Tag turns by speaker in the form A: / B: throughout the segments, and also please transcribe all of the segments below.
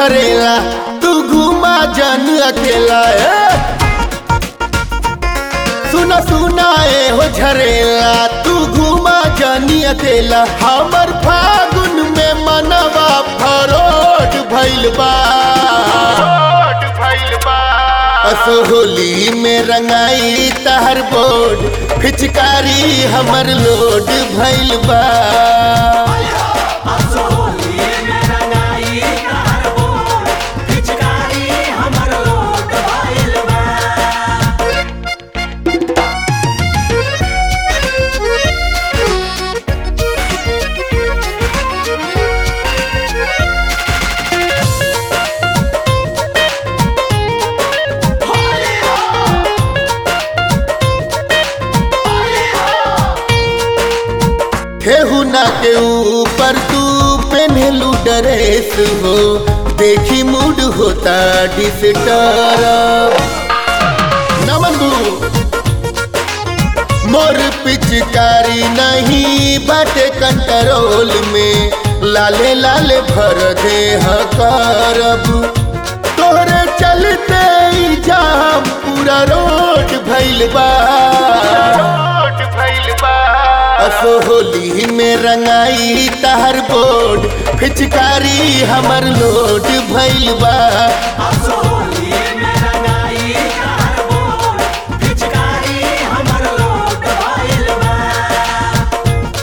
A: झरेला तू घुमा जन अकेला ए? सुना सुना ए हो झरेला तू घुमा जनी अकेला हमर फागुन में मनवा फरोट भइल बा असो होली में रंगाई तहर बोर्ड फिचकारी हमर लोड भइल बा
B: असोली में रंगाई तार बोल पिचकारी हमर लोट भइल बा होली हो होली हो
A: ठेहुना के ऊपर तू पहनलू ड्रेस हो देखी मूड होता डिस्टर्ब नमन गुरु मोर पिचकारी नहीं बाटे कंट्रोल में लाले लाले भर दे करब तोहरे चलते ही जाम पूरा रोड भइल बा असो होली में रंगाई तहर बोर्ड फिचकारी हमर लोड भइल बा
B: असोली में रंगाई तार बोल पिचकारी हमर लोट भइल बा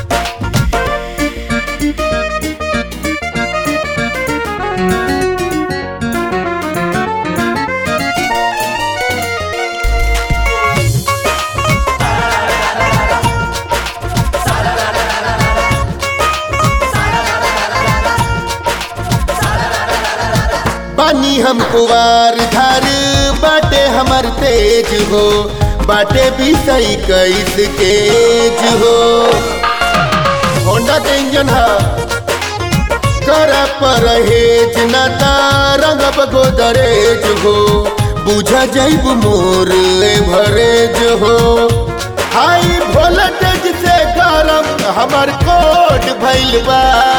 A: बानी हम कुवार धार बाटे हमर तेज हो बाटे भी सही कैस केज हो होंडा के इंजन है कर परहेज न रंगब गोदरेज हो बुझ जैब मोर भरेज हो हाई वोल्टेज से गरम हमर कोट भइल बा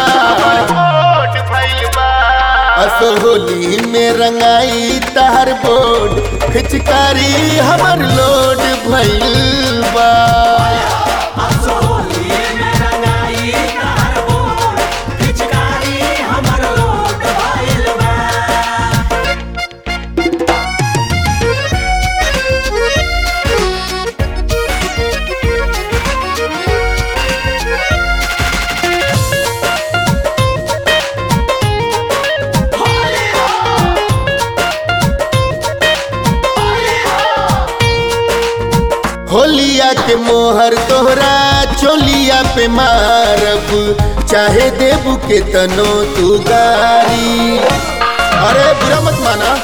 A: असो होली में रंगाई तहर बोर्ड फिचकारी हमर लोड भइल बा
B: असोली में रंगाई तार बोल पिचकारी हमर लोट भइल बा होली हो होली हो
A: होलिया के मोहर तोहरा चोलिया पे मारब चाहे देबू के तनो तू गारी अरे बुरा मत माना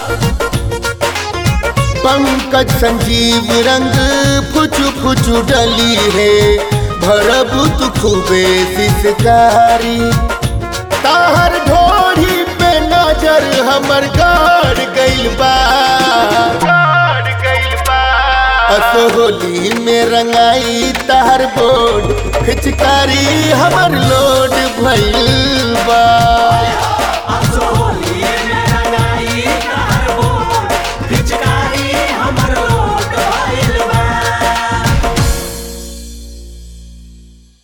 A: पंकज संजीव रंग फुचू फुचू डली है भरब तू खूबे सिसकारी ताहर ढोढ़ी पे नजर हमर गाड़ गइल बा असो होली में रंगाई तहर बोर्ड फिचकारी हमर लोड भइल बा